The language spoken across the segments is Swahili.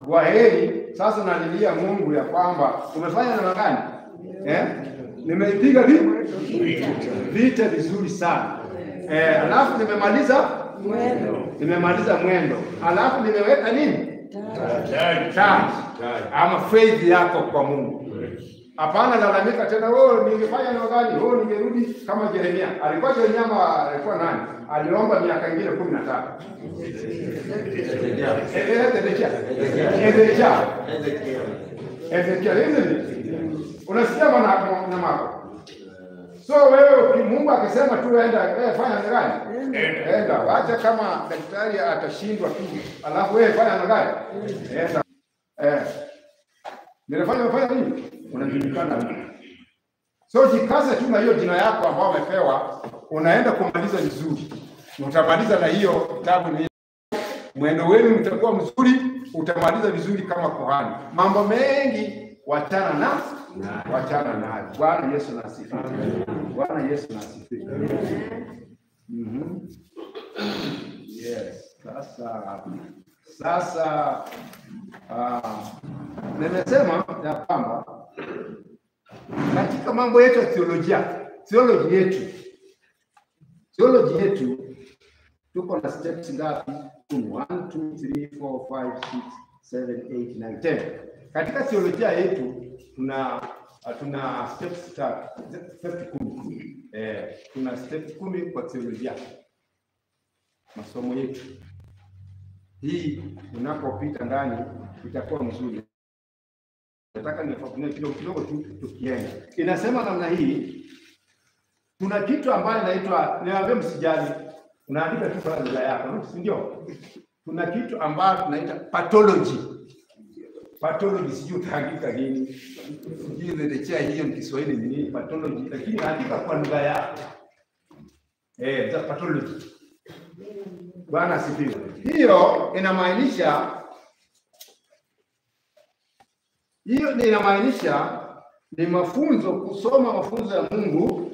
kwa heri. Sasa nalilia Mungu ya kwamba umefanya namna gani? Eh? Nimeipiga vi- vita vizuri sana eh, alafu nimemaliza nimemaliza mwendo, alafu nimeweka nini taji ama faith yako kwa Mungu. Hapana lalamika tena, oh, ningefanya namna gani? Oh, ningerudi kama Yeremia. Alikuwa Yeremia ama alikuwa nani? Aliomba miaka ingine kumi na tatu. Eh, eh, Hezekia. Hezekia. Hezekia. Hizi ni- unasikia mwana na mako. So wewe uki- Mungu akisema tu enda, wewe fanya namna gani? Enda. Wacha kama daktari atashindwa tu. Alafu wewe fanya namna gani? Enda. Eh. Nilifanya umefanya nini? Unajulikana. So jikaze tu na hiyo jina yako ambayo umepewa, unaenda kumaliza vizuri. Utamaliza na hiyo kitabu ni mwendo wenu mtakuwa mzuri, utamaliza vizuri kama kuhani. Mambo mengi wachana na wachana nayo. Bwana Yesu na asifiwe. Bwana Yesu na asifiwe. Mhm. Yes. Sasa sasa ah, nimesema ya kwamba katika mambo yetu ya theolojia, theology yetu, theology yetu tuko na steps ngapi? Kumi. 1 2 3 4 5 6 7 8 9 10. Katika theolojia yetu tuna tuna steps tatu, steps kumi. Eh, tuna steps kumi kwa theolojia. Masomo yetu hii unapopita ndani itakuwa mzuri. Nataka nifafanue kidogo kidogo tu tukienda. Inasema namna hii, kuna kitu ambayo inaitwa, niwaambie msijali, unaandika tu kwa lugha yako, si ndio? Kuna kitu ambayo tunaita pathology. Pathology sijui utaandika nini, sijui nilechea hiyo ni Kiswahili ni nini pathology, lakini andika kwa lugha yako eh, za pathology. Bwana asifiwe. Hiyo inamaanisha hiyo ni inamaanisha ni mafunzo, kusoma mafunzo ya Mungu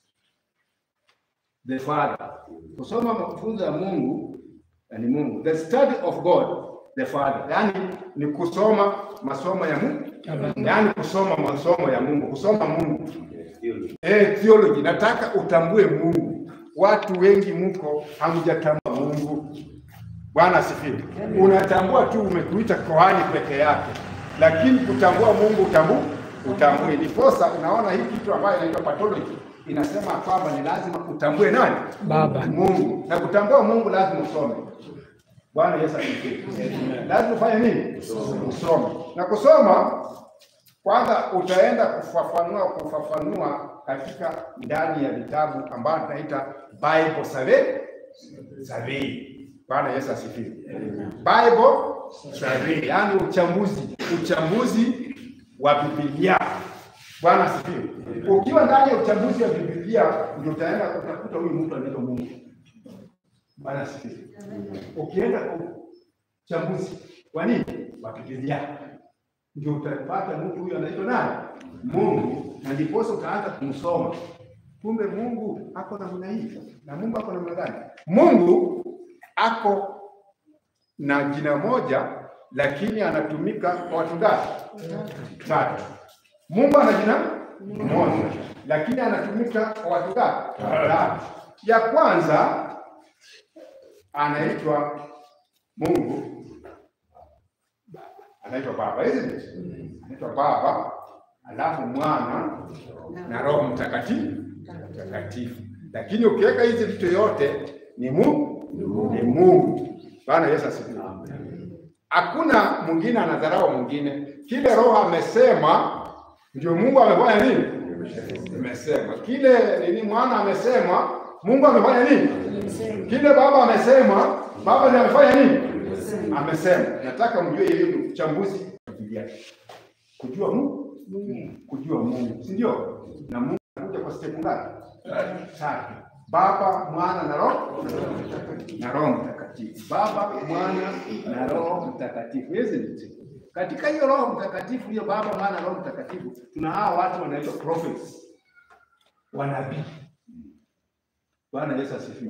the Father, kusoma mafunzo ya Mungu na ni Mungu, the study of God the Father, yani ni kusoma masomo ya Mungu, yani kusoma masomo ya Mungu, kusoma Mungu eh, theology. Nataka utambue Mungu. Watu wengi mko hamjatambua Mungu. Bwana asifiwe. Unatambua tu umekuita kohani peke yake, lakini kutambua Mungu utambu utambue. Ndiposa unaona hii kitu ambayo inaitwa pathology inasema kwamba ni lazima utambue nani? Baba. Mungu. Na kutambua Mungu lazima usome. Bwana Yesu asifiwe. Lazima ufanye nini? Usome. Na kusoma kwanza utaenda kufafanua kufafanua katika ndani ya vitabu ambavyo tunaita Bible survey survey. Bwana Yesu asifiwe. Bible survey, yani uchambuzi, uchambuzi wa Biblia. Bwana asifiwe. Ukiwa ndani ya uchambuzi wa Biblia ndio utaenda utakuta huyu mtu anaitwa Mungu. Bwana asifiwe. Ukienda kwa uchambuzi wa nini? Wa Biblia ndio utapata mtu huyu anaitwa nani? Mungu, na ndiposa utaanza kumsoma. Kumbe Mungu ako namna hii, na Mungu ako namna gani? Mungu ako na jina moja, lakini anatumika kwa watu ngapi? Tatu. Mungu ana jina moja, lakini anatumika kwa watu ngapi? Tatu. Ya kwanza anaitwa Mungu anaitwa Baba, isn't it? Anaitwa Baba, alafu Mwana na Roho Mtakatifu mtakatifu. Lakini ukiweka hizi vitu yote ni Mungu, ni Mungu. Bwana Yesu asifiwe. Hakuna mwingine anadharau mwingine. Kile Roho amesema ndio Mungu amefanya nini? Amesema. Kile nini Mwana amesema, Mungu amefanya nini? Kile Baba amesema, Baba ndiye amefanya nini? Amesema. Nataka mjue hiyo ni uchambuzi wa Biblia. Kujua Mungu, kujua Mungu, si ndio? Na Mungu anakuja kwa step ngapi? Tatu. Baba, Mwana na Roho na Roho Mtakatifu. Baba, Mwana na Roho Mtakatifu. Isn't it? Katika hiyo Roho Mtakatifu, hiyo Baba, Mwana na Roho Mtakatifu, tuna hawa watu wanaitwa prophets, wanabii. Bwana Yesu asifiwe.